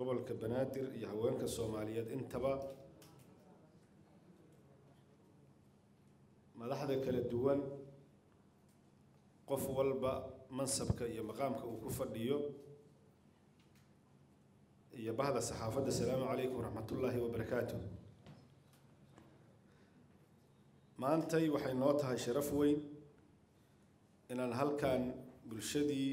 gobolka banaadir iyo haweenka soomaaliyeed intaba madaxda kala duwan qof walba mansabka iyo maqaamka uu ku fadhiyo iyo bahda saxaafadda asalaamu calaykum waraxmatullaahi wabarakaatu maantay waxay noo tahay sharaf weyn inaan halkan bulshadii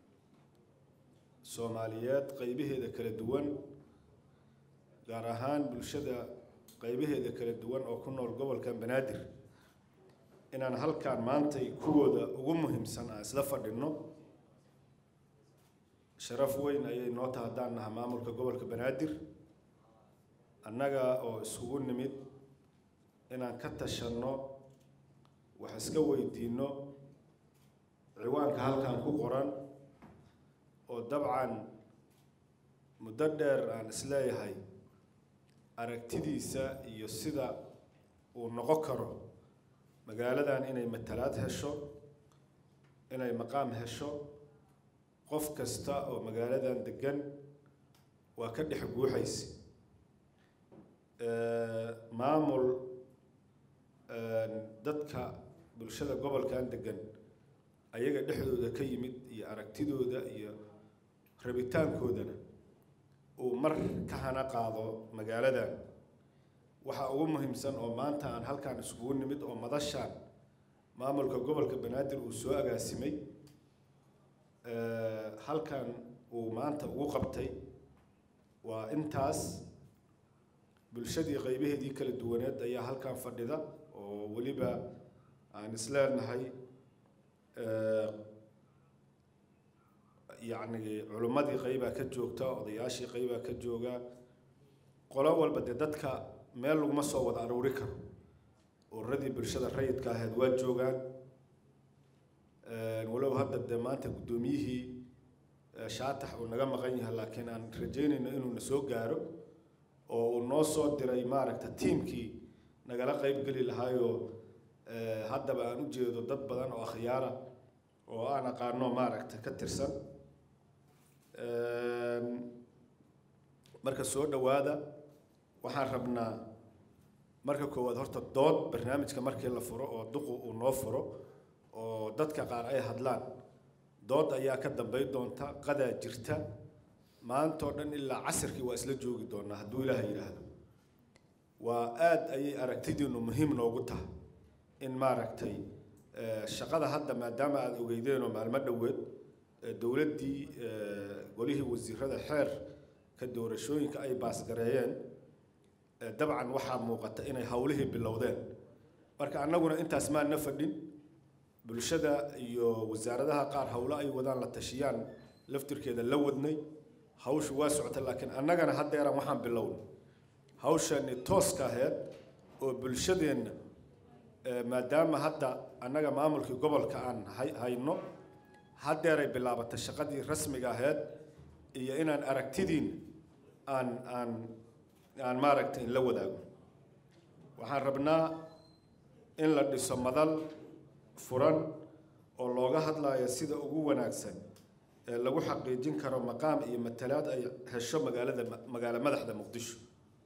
soomaaliyeed qeybaheeda kala duwan gaar ahaan bulshada qeybaheeda kala duwan oo ku nool gobolkan banaadir inaan halkan maantay kuwooda ugu muhiimsan aan isla fadhinno sharaf weyn ayay noo taha haddaan naha maamulka gobolka banaadir annaga oo isugu nimid inaan ka tashanno wax iska weydiinno ciwaanka halkan ku qoran oo dabcan muddo dheer aan isleeyahay aragtidiisa iyo sida uu noqon karo magaaladan inay matalaad hesho inay maqaam hesho qof kasta oo magaaladan degan waa ka dhex guuxaysa maamul dadka bulshada gobolkan degan ayaga dhexdooda ka yimid iyo aragtidooda iyo rabitaankoodana uu mar ka hana qaado magaaladan waxaa ugu muhiimsan oo maanta aan halkan iskugu nimid oo madashaan maamulka gobolka banaadir uu soo agaasimay halkan uu maanta ugu qabtay waa intaas bulshadii qeybaheedii kala duwaneed ayaa halkan fadhida oo weliba aan isleenahay yacni culimmadii qeybaa ka joogta odayaashii qeybaa ka jooga qolo walba dee dadka meel laguma soo wada aruuri karo ururadii bulshada rayidka ahayd waa joogaan walow hadda dee maanta guddoomiyihii shaatax uu naga maqan yahay laakiin aan rajeynayno inuu na soo gaaro oo uu noo soo diray maaragta tiimkii nagala qeyb geli lahaayoo haddaba aan u jeedo dad badan oo akhyaara oo aan aqaano maaragta ka tirsan marka soo dhowaada waxaan rabnaa marka koowaad horta dood barnaamijka markii la furo oo duqu uu noo furo oo dadka qaar ay hadlaan dood ayaa ka dambay doonta qadaa jirta maantoo dhan ilaa casirkii waa isla joogi doonaa hadduu ilaaha yidhaahdo waa aada ayay aragtidiinu muhiim noogu tahay in maaragtay shaqada hadda maadaama aada ogeydeenoo maalmo dhoweed dowladdii golihii wasiirada xeer ka doorashooyinka ay baasgareeyeen dabcan waxaa muuqata inay howlihii bilowdeen marka annaguna intaas maana fadhin bulshada iyo wasaaradaha qaar howlo ay wadaan la tashiyaan laftirkeeda la wadnay hawshu waa socota laakiin annagana haddeeran waxaan bilownay hawshani tooska aheyd oo bulshadeenna maadaama hadda annaga maamulkii gobolka aan hayno haddeeray bilaabatay shaqadii rasmiga aheyd iyo inaan aragtidiin aan aan aan maaragtay in la wadaago waxaan rabnaa in la dhiso madal furan oo looga hadlayo sida ugu wanaagsan ee lagu xaqiijin karo maqaam iyo matalaad ay hesho magaalada magaalo madaxda muqdisho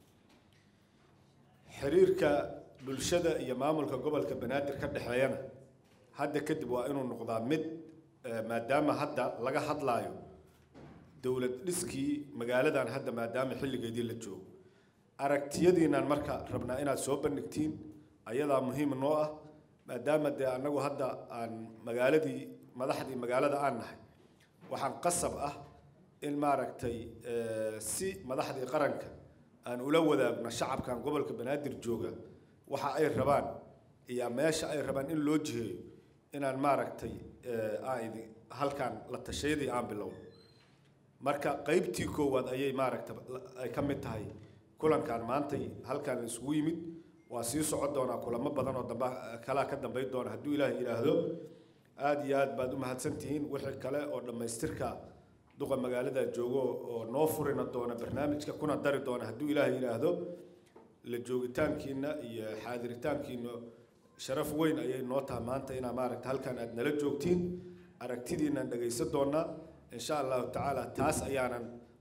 xiriirka bulshada iyo maamulka gobolka banaadir ka dhexeeyana hadda kadib waa inuu noqdaa mid maadaama hadda laga hadlaayo dowlad dhiskii magaaladan hadda maadaama xilligeedii la joogo aragtiyadiinaan marka rabnaa inaad soo bandhigtiin ayadaa muhiim noo ah maadaama dee annagu hadda aan magaaladii madaxdii magaalada aan nahay waxaan qasab ah in maaragtay si madaxdii qaranka aan ula wadaagno shacabkan gobolka banaadir jooga waxa ay rabaan iyo meesha ay rabaan in loo jiheeyo inaan maaragtay aan halkan la tashayadii aan bilowno marka qeybtii koowaad ayay maaragta ay ka mid tahay kulankan maantay halkan la isugu yimid waa sii socon doonaa kulamo badan oo damba kalaa ka dambayn doona hadduu ilaahay yidhaahdo aada iyo aad baad u mahadsantihiin wixii kale oo dhammaystirka duqa magaalada joogo oo noo furina doona barnaamijka kuna dari doona hadduu ilaahay yidhaahdo la joogitaankiina iyo xaadiritaankiina sharaf weyn ayay noo tahay maanta inaa maaragta halkan aad nala joogtiin aragtidiinaan dhegaysan doonaa insha allahu tacaala taas ayaanan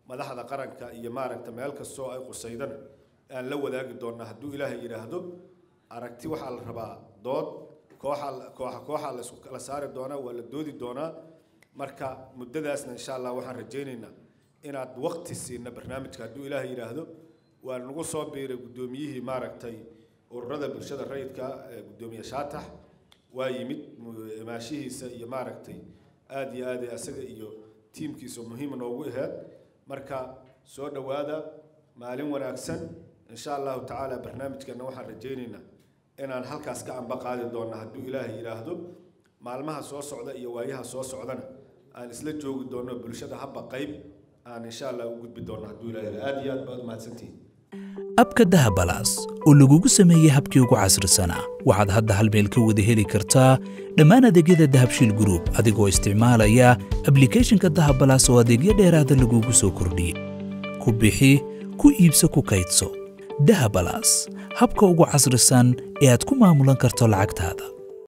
madaxda qaranka iyo maaragta meel kastoo ay qusaydana aan la wadaagi doonnaa hadduu ilaahay yidhaahdo aragti waxaa la rabaa dood kooxaa kooxa kooxaa la isku kala saari doonaa waa la doodi doonaa marka muddadaasna insha allah waxaan rajaynaynaa inaad waqti siina barnaamijka hadduu ilaahay yidhaahdo waa nagu soo biiray guddoomiyihii maaragtay ururada bulshada rayidka ee guddoomiye shaatax waa yimid imaashihiisa iyo maaragtay aada iyo aad asaga iyo tiimkiisa muhiim noogu aheed marka soo dhowaada maalin wanaagsan insha allahu tacaala barnaamijkana waxaan rajaynaynaa inaan halkaas ka amba qaadi doonna hadduu ilaahay yidhaahdo maalmaha soo socda iyo waayaha soo socdana aan isla joogi doonno bulshada habba qayb aan insha allah u gudbi doonno hadduu ilaahay aada iyo aad baad mahadsantihiin abka dahabalaas oo lagugu sameeyey habkii ugu casrisanaa waxaad hadda hal meel ka wada heli kartaa dhammaan adeegyada dahabshiil group adigoo isticmaalaya ablicathonka dahabalaas oo adeegyo dheeraada lagugu soo kordhiyey ku bixi ku iibso ku kaydso dahabalaas habka ugu casrisan ee aad ku maamulan karto lacagtaada